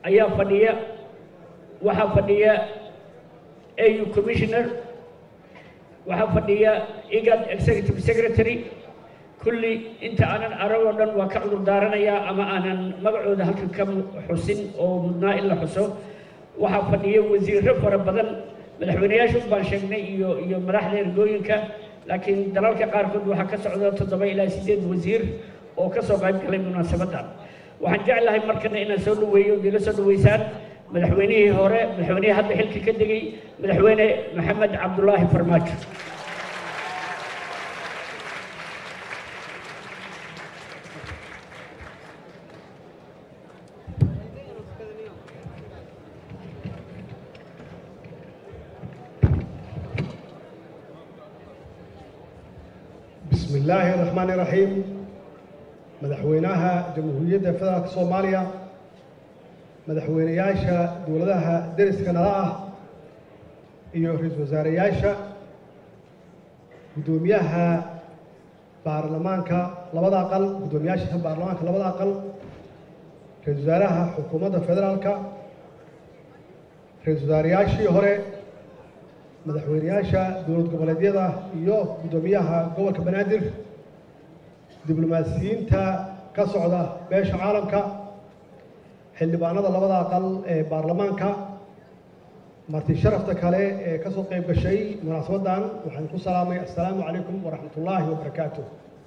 ayaa fadhiya waxaa fadhiya au commissioner waxaa fadhiya igad executive secretary kulli inta aanan arag oo dhan waa ka cudur daaranayaa ama aanan magacooda halkan ka xusin oo mudnaa in la xuso waxaa fadhiya wasiirro fara badan madaxweyneyaasha un baan sheegnay iyo iyo madaxda ergooyinka laakiin dalalka qaarkood waxaa ka socda toddoba ilaa siddeed wasiir oo ka soo qayb galay munaasabadda waxaan jeclahay markana inaan soo dhaweeyo iga soo dhaweysaan madaxweynihii hore madaxweynihii hadda xilka ka degay madaxweyne maxamed cabdulaahi farmaajo بسم الله الرحمن الرحيم مدحوينها جمهورية فدرالك صوماليا مدحوينياشا دولدها درس كندا iyo ra-iisul wasaarayaasha guddoomiyaha baarlamaanka labada aqal guddoomiyaasha baarlamaanka labada aqal ra-isul wasaaraha xukuumadda federaalka ra-isul wasaarayaashii hore madaxweyneyaasha dowlad goboleedyada iyo guddoomiyaha gobolka banaadir diblomaasiyiinta ka socda beesha caalamka xildhibaanada labada aqal ee baarlamaanka marti sharafta kale ee ka soo qayb gashay munaasabaddan waxaan ku salaamay assalaamu calaykum waraxmat ullaahi wabarakaatu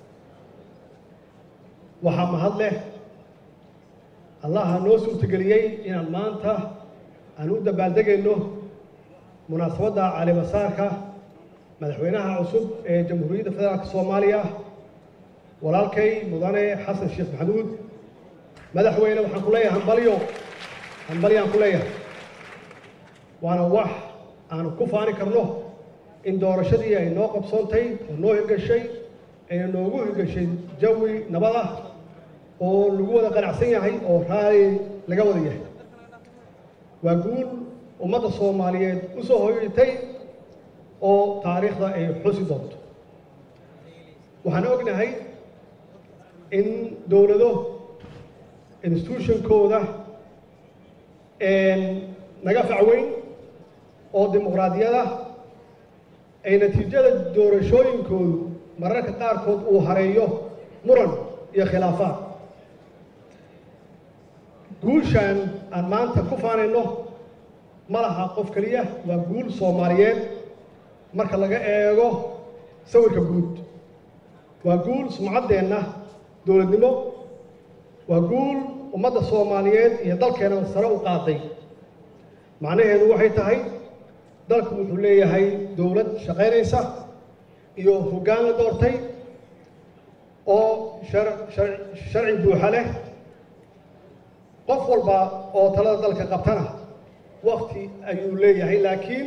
waxaa mahad leh allaha noo suurtageliyey inaan maanta aan u dabaaldegayno munaasabadda calimasaarka madaxweynaha cusub ee jamhuuriyadda federaalka soomaaliya walaalkay mudane xasan sheekh maxamuud madaxweyne waxaan ku leeyahay hambalyo hambalyaan ku leeyahay waana wax aanu ku faani karno in doorashadii ay noo qabsoontay oo noo hirgashay ayna noogu hirgashay jawi nabad ah oo lagu wada qanacsan yahay oo raali laga wada yahay waa guul ummadda soomaaliyeed u soo hoyatay oo taariikhda ay xusi doonto waxaan ognahay in dowlado institutionkooda naga facweyn oo dimuqraadiyada ay natiijada doorashooyinkoodu mararka qaarkood uu hareeyo muran iyo khilaafaad guushan aan maanta ku faanayno ma laha qof keliya waa guul soomaaliyeed marka laga eego sawirka guud waa guul sumcaddeenna dowladnimo waa guul ummadda soomaaliyeed iyo dalkeena sare u qaaday macnaheedu waxay tahay dalku wuxuu leeyahay dowlad shaqaynaysa iyo hoggaan la doortay oo sharci buuxa leh qof walba oo talada dalka qabtana wakti ayuu leeyahay laakiin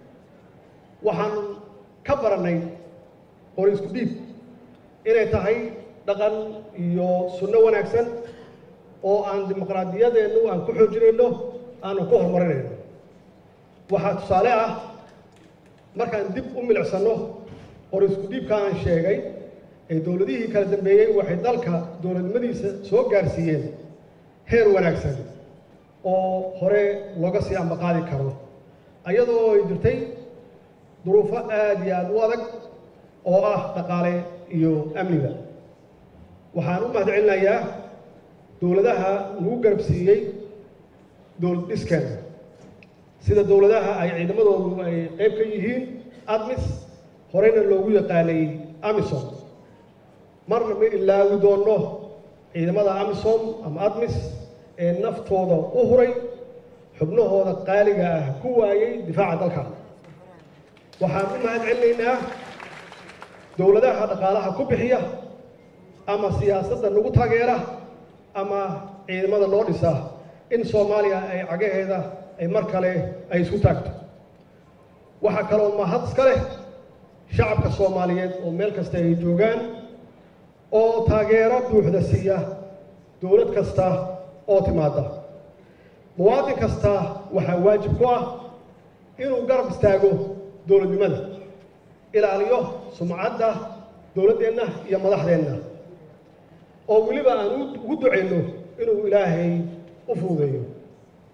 waxaan ka barannay qori isku dhiib inay tahay dhaqan iyo sunno wanaagsan oo aan dimuqraadiyadeennu aan ku xoojinayno aanu ku horumarinayno waxaa tusaale ah markaan dib u milicsanno qori isku dhiibka aan sheegay ee dowladihii kala dambeeyey waxay dalka dowladnimadiisa soo gaarsiiyeen heer wanaagsan oo hore looga sii ambaqaadi karo ayadoo ay jirtay duruufo aada iyo aada u adag oo ah dhaqaale iyo amniga waxaan u mahad celinayaa dowladaha lagu garab siiyey dowlad dhiskeena sida dowladaha ay ciidamadoodu ay qayb ka yihiin admis horeyna loogu yaqaanay amisom marna ma ilaawi doonno ciidamada amisom ama admis ee naftooda u huray xubnahooda qaaliga ah ku waayey difaaca dalka waxaan u mahad celinaynaa dowladaha dhaqaalaha ku bixiya ama siyaasadda nagu taageera ama ciidamada loo dhisa in soomaaliya ay cagaheeda ay mar kale ay isku taagto waxaa kaloo mahad iska leh shacabka soomaaliyeed oo meel kasta ay joogaan oo taageero buuxda siiya dowlad kasta oo timaada muwaadin kasta waxaa waajib ku ah inuu garab istaago dowladnimada ilaaliyo sumcadda dowladdeenna iyo madaxdeenna oo weliba aan ugu ducayno inuu ilaahay u fuudeeyo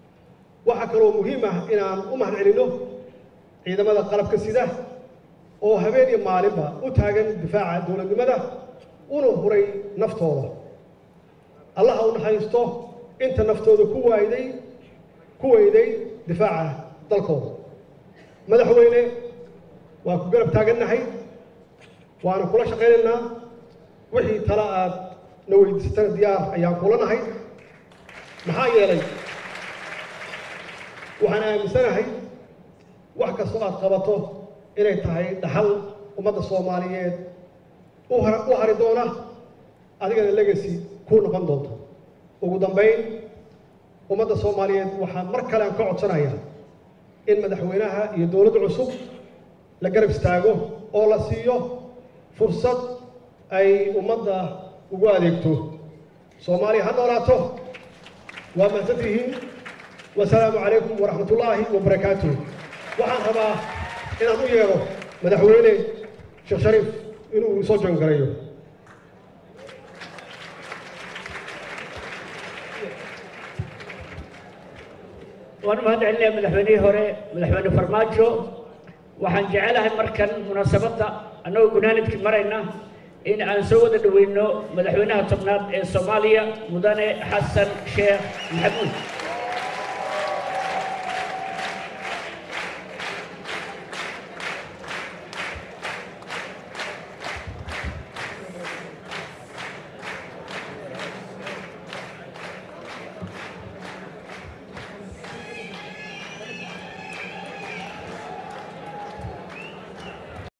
waxaa kaloo muhiim ah inaan u mahad celinno ciidamada qalabka sida oo habeen iyo maalinba u taagan difaaca dowladnimada una huray naftooda allaha u naxariisto inta naftooda ku waayday ku weyday difaaca dalkooda madaxweyne waa ku garab taagannahay waana kula shaqaynaynaa wixii tala aad na weydiisatana diyaar ayaan kula nahay maxaa yeelay waxaan aaminsanahay wax kastoo aad qabato inay tahay dhaxal ummadda soomaaliyeed u har u hari doona adigana legacy kuu noqon doonto ugu dambayn ummadda soomaaliyeed waxaan mar kale aan ka codsanayaa in madaxweynaha iyo dowladda cusub la garab istaago oo la siiyo fursad ay ummadda ugu adeegto soomaaliya ha noolaato waa mahadsan tihiin wasalaamu calaykum waraxmat ullaahi wabarakaatuh waxaan rabaa inaan u yeedho madaxweyne sheekh shariif inuu soo joongarayo waan mahad celinayaa madaxweynihii hore madaxweyne farmaajo waxaan jecelahay markan munaasabadda annagoo gunaanidkii marayna in aan soo wada dhoweyno madaxweynaha tobnaad ee soomaaliya mudane xasan sheekh maxamuud